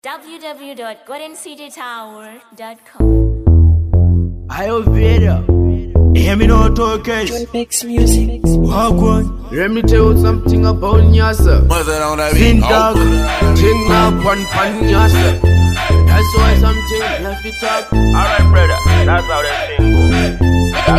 www.goldencitytower.com. Ayo Vera, hear me no talk cash. Makes music. Walk on. Let me tell you something about Nyasa. Mother on that Fin beat. dog, ting up one pan Nyasa. That's why something left it up. Alright brother, that's how that thing goes.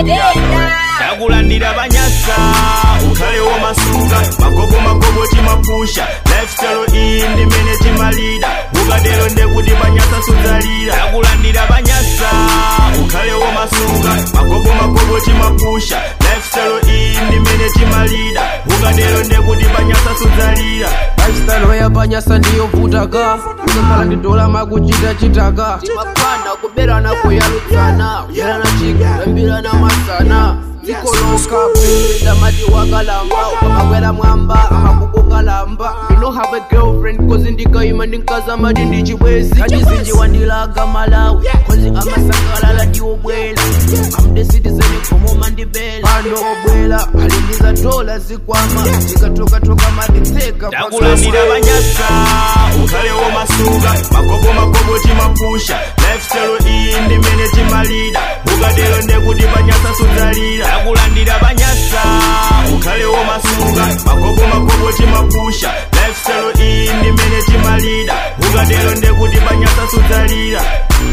Takulandira banyasa ukhalewo masuka magogo magogo timapusha lifestyle iyi ndi mene timalida ukatero ndekuti banyasa sudzalira takulandira banyasa ukhalewo masuka magogo magogo timapusha lifestyle iyi ndi mene timalida ukatero ndekuti banyasa sudzalira lifestyle yapanyasa ndiyovutaka uzambala ndi dola makuchita chitaka timapanda kuberana kuyalutsana kudyerana chika kuyambirana masana dzikoloka kupinda mati wakalamba ukamakwera mwamba amakukokalamba you don't have a girlfriend kozi ndikayima ndinkaza mati ndi chibwezi kachizinji wandilaga malawi kozi amasangalala ndiwobwela I'm the citizen komo mandibela pano obwela alindiza dola zikwama tikatokatoka matitseka takulandira banyasa ukhalewo masuka magogo magogo timapusha lifestyle iyi ndi mene timalida ukatero ndekuti banyasa sudzalira takulandira banyasa ukhalewo masuka magogo magogo timapusha lifestyle iyi ndi mene timalida ukatero ndekuti banyasa sudzalira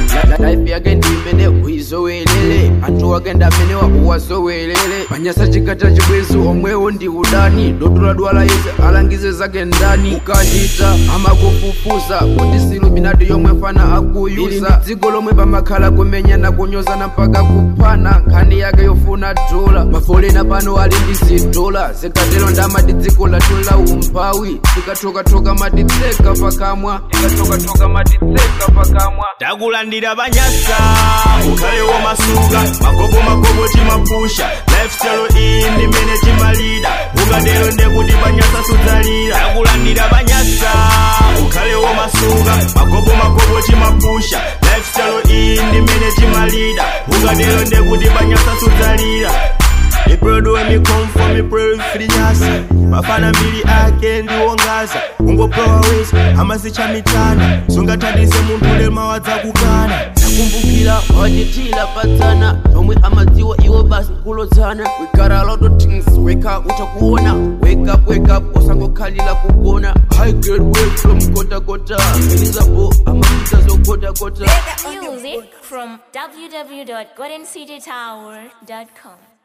life yake ndimene uizowelele anthu wake ndamenewa uwazowelele panyasa chikata chibwezi omwewo ndi udani dotola dwala yese alangize zake ndani ukachita amakufufuza kuti siluminati yomwe fana akuyuza dziko lomwe pamakhala kumenyana kunyozana mpaka kuphana nkhani yake yofuna dola mafolena pano ali ndi zidola zikatero ndamati dziko latola umphawi tikatokatoka matitseka pakamwa tikatokatoka matitseka pakamwa takulandira banyasa ukhalewo masuka magogo magogo timapusha lifestyle iyi ndi mene timalida ukatero ndekuti banyasa sudzalira takulandira banyasa ukhalewo masuka magogo magogo timapusha lifestyle iyi ndi mene timalida ukatero ndekuti banyasa sudzalira iprodo me come for me pray for the nyasa mafana mbili ake ndiwongaza kungopewa wezi amazicha mitana sungathandize munthu lema wadza kukana kumbukira wachitila patsana tomwe amadziwa iwo basi kulodzana we got a lot of things wake up utakuona wake up wake up usangokhalira kugona high grade way from kota kota elizabo amapita zokota kota Music from www.goldencitytower.com.